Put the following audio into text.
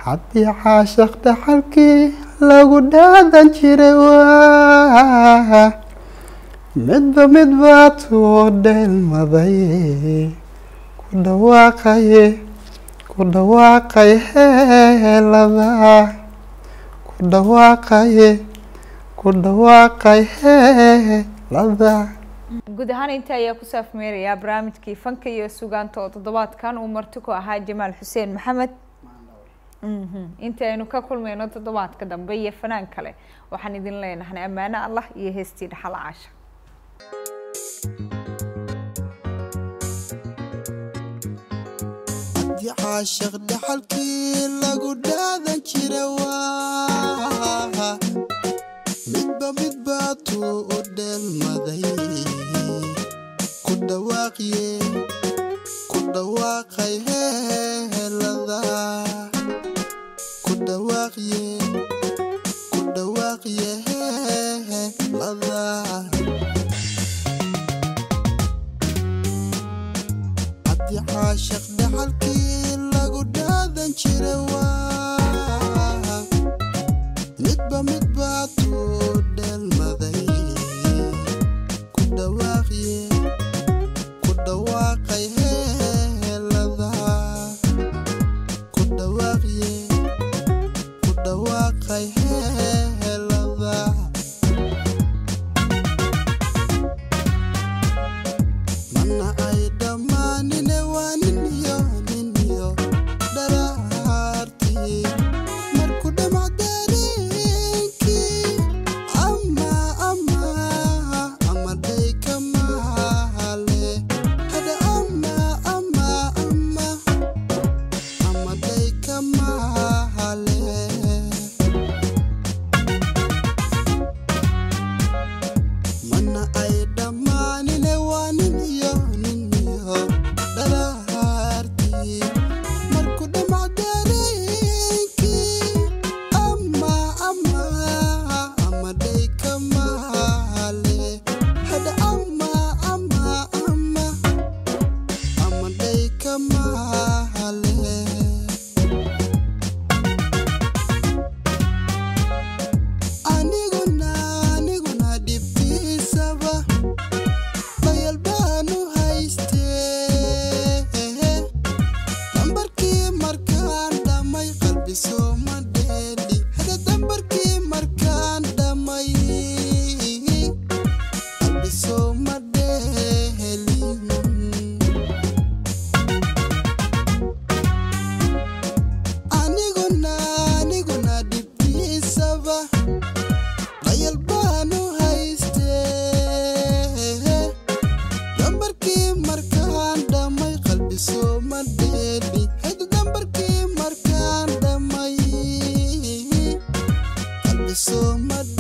haddii caashaq dhaxalkii lagu dhaadan jiray waa midba midba tuu dheelmaday ku dhawaaqaye ku dhawaaqay heelada ku dhawaaqaye ku dhawaaqay heelada guud ahaan inta ayaa ku saafmeerayaa barnaamijkii fanka iyo sugaanta oo toddobaadkan uu marti ku ahaa jamaal xuseen maxamed inta aynu ka kulmayno toddobaadka dambe iyo fanaan kale waxaan idin leenahay ammaano allah iyo heestii dhaxal caasha haddii caashaq dhaxalkii lagu dhaadan jira waa midba midba tuu u dheelmaday ku dhawaaqye ku dhawaaqay heelada ku dhawaaqye ku dhawaaqye heelada haddii caashaq dhaxalkii lagu dhaadan jira waa midba midba tuu dheelmaday ku dhawaaqye ku dhawaaqay heelada ku dhawaaqye ku dhawaaqay heelada mana ay dhammaanine waa nin iyo nin iyo dharaartii marku dhamac dareenkii ama ama ama dhayka mahale hada ama ama ama ama dhayka mahale mana ay dhammaanine waa nin iyo nin iyo dharaartii marku dhamac dareenkii ama ama ama dhayka mahale hada ama ama ama ama dhayka mahale aniguna aniguna dhibtiisaba bayal baanu haystee dambarkii markaan dhammay qalbi sooma dheeli hada dambarkii markaan dhammay qalbi sooma dheelin aniguna aniguna dhibtiisaba qayal baanu haystee dambarkii markaan dhammay qalbi sooma dheeli hada dambarkii markaan dhammay qalbi sooma